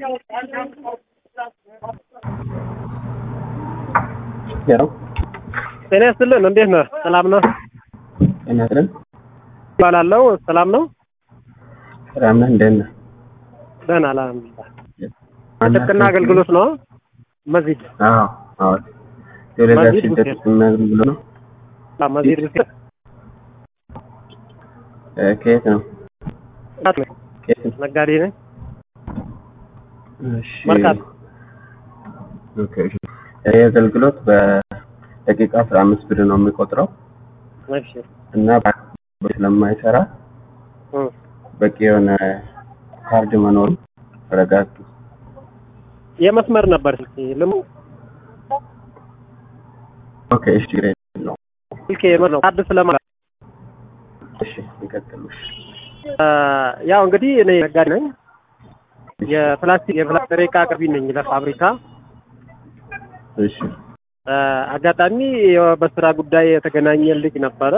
ሄሎ ጤና ይስጥልን። እንዴት ነህ? ሰላም ነው ጤና ይስጥልን። እባላለሁ። ሰላም ነው? ሰላም ነህ? እንደት ነህ? ደህና አልሐምዱሊላህ። የጥብቅና አገልግሎት ነው መዚድ አዎ አዎ የወለጋ መዚድ ስደት ሁሴን። ጥብቅና አገልግሎት ነው። አዎ፣ መዚድ ሁሴን እ ከየት ነው? ከየት ነው? ነጋዴ ነኝ። እሺ መርካቶ። ኦኬ እሺ። ይህ አገልግሎት በደቂቃ አስራ አምስት ብር ነው የሚቆጥረው እሺ እና በአካባቢ ስለማይሰራ እ በቂ የሆነ ካርድ መኖሩ ተረጋግጡ። የመስመር ነበር ስልኬ ልሙ ኦኬ እሺ ችግር የለውም። ስልኬ የመስመር ነው ካርድ ስለማ እሺ ይቀጥሉ። እሺ እ ያው እንግዲህ እኔ ነጋዴ ነኝ። የፕላስቲክ የፕላስቲክ ዕቃ አቅርቢ ነኝ ለፋብሪካ እሺ እ አጋጣሚ በስራ ጉዳይ የተገናኘ ልጅ ነበረ።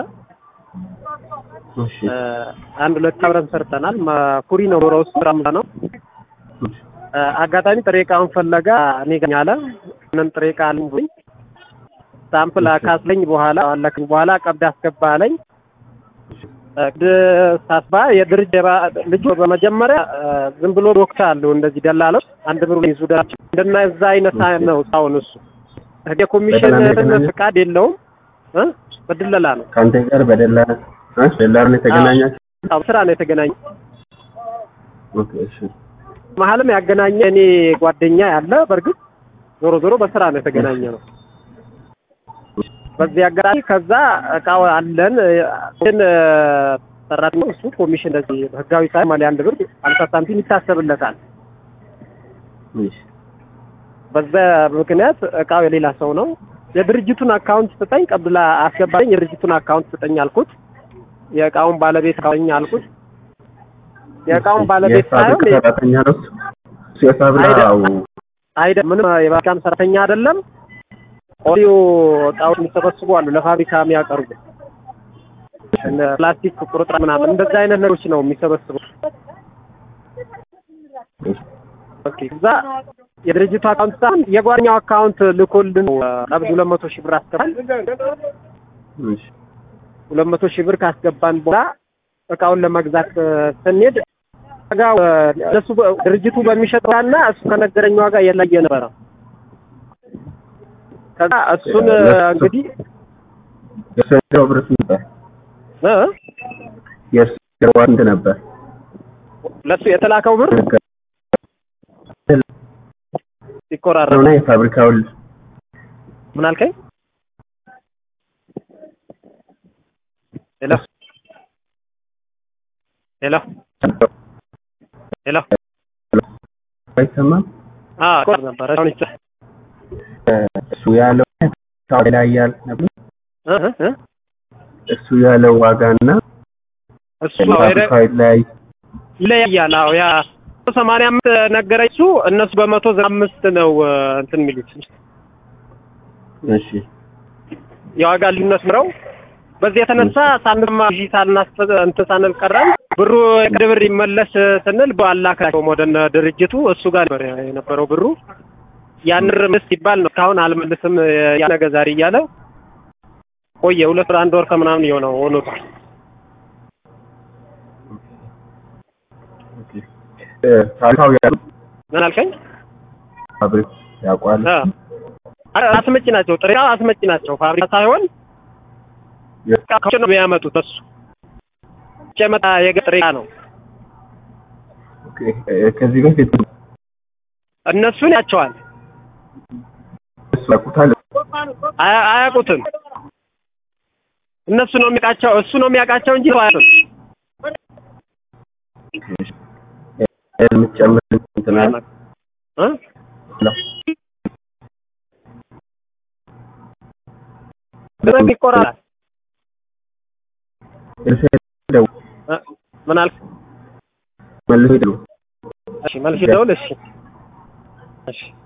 እሺ እ አንድ ሁለት አብረን ሰርተናል። ማ- ኩሪ ነው ኖሮ ውስጥ ስራ ምላ ነው እሺ እ አጋጣሚ ጥሬ ዕቃውን ፈለጋ እኔ ጋር አለ ምን ጥሬ ዕቃ አለኝ ብሎኝ ሳምፕል ካስለኝ በኋላ አለክኝ በኋላ ቀብድ አስገባ አለኝ። ቀብድ ሳስባ የድርጅት የባ- ልጁ በመጀመሪያ እ ዝም ብሎ ዶክታ አለው እንደዚህ ደላሎች አንድ ብሩ ይዙ ዳቸው እንደና እዛ አይነት ነው ሳውን እሱ የኮሚሽን በደላላ ነው የተገናኘው? ፍቃድ የለውም እ በድለላ ነው ከአንተ ጋር በደላላ እ ደላላ ነው የተገናኛችሁ? አዎ ስራ ነው የተገናኘ ኦኬ እሺ መሀልም ያገናኘ እኔ ጓደኛ ያለ በእርግጥ ዞሮ ዞሮ በስራ ነው የተገናኘ ነው። በዚህ አጋጣሚ ከዛ እቃው አለን ግን ሰራተኛው እሱ ኮሚሽን እንደዚህ ህጋዊ ሳይ ማለ አንድ ብር አምሳ ሳንቲም ይታሰብለታል። እሺ በዛ ምክንያት እቃው የሌላ ሰው ነው። የድርጅቱን አካውንት ስጠኝ ቀብላ አስገባኝ። የድርጅቱን አካውንት ስጠኝ አልኩት። የእቃውን ባለቤት አለኝ አልኩት። የእቃውን ባለቤት ሳይሆን የፋብሪካ ሰራተኛ ነው እሱ? እሱ የፋብሪካው አይደለም ምንም የባካም ሰራተኛ አይደለም። ኦዲዮ እቃዎች የሚሰበስቡ አሉ ለፋብሪካ የሚያቀርቡ እነ ፕላስቲክ ቁርጥራጭ ምናምን እንደዛ አይነት ነገሮች ነው የሚሰበስቡ። ኦኬ እዛ የድርጅቱ አካውንት ሳይሆን የጓደኛው አካውንት ልኮልን ቀብድ ሁለት መቶ ሺህ ብር አስገባል። እሺ ሁለት መቶ ሺህ ብር ካስገባን በኋላ እቃውን ለመግዛት እ፣ ስንሄድ ዋጋው እ፣ እነሱ በ- ድርጅቱ በሚሸጠው ዋጋና እሱ ከነገረኝ ዋጋ የለየ ነበረ። ከዛ እሱን እ፣ እንግዲህ የእሱ የገባው ብር ስንት ነበር? እ፣ የእሱ የገባው ስንት ነበር? ለሱ የተላከው ብር ሲቆራረጥ እና የፋብሪካውን ምን አልከኝ? ሄሎ ሄሎ ሄሎ አይሰማም? አ ቆር ነበር አሁን ይቻ እሱ ያለው ታው ላይ ያል ነበር እ እ እ እሱ ያለው ዋጋና እሱ ነው ሄደ ፋብሪካው ላይ ይለያያል። አዎ ያ ሰማንያ አምስት ነገረኝ እሱ እነሱ በመቶ ዘጠና አምስት ነው እ፣ እንትን የሚሉት እሺ የዋጋ ልዩነት ምረው በዚህ የተነሳ ሳንማ ሺ ሳናስፈ እንትን ሳንል ቀረን። ብሩ የቅድ ብር ይመለስ ስንል በአላካቸውም ወደ እነ ድርጅቱ እሱ ጋር ነበር የነበረው ብሩ ያን ርምስ ሲባል ነው እስካሁን አልመልስም ያ ነገ ዛሬ እያለ ቆየ። ሁለት ወር አንድ ወር ከምናምን የሆነው ሆኖታል። ኦኬ እ ፋብሪካው ያለው ምን አልከኝ? ፋብሪካ ያውቋል እ አ- አስመጪ ናቸው፣ ጥሬ ዕቃ አስመጪ ናቸው። ፋብሪካ ሳይሆን ዕቃ ከውጭ ነው የሚያመጡት። እሱ ውጭ የመጣ የገጠር ዕቃ ነው። ኦኬ እ ከዚህ በፊት እነሱን ያቸዋል እሱ ያውቁታል አያ- አያውቁትም። እነሱ ነው የሚያውቃቸው፣ እሱ ነው የሚያውቃቸው እንጂ አያውቁም። የምትጨምር እንትን አለ እ? በደንብ ይቆራል። ደው እ? ምን አልክ? መልሶ ይደውል እሺ መልስ ደውል። እሺ እሺ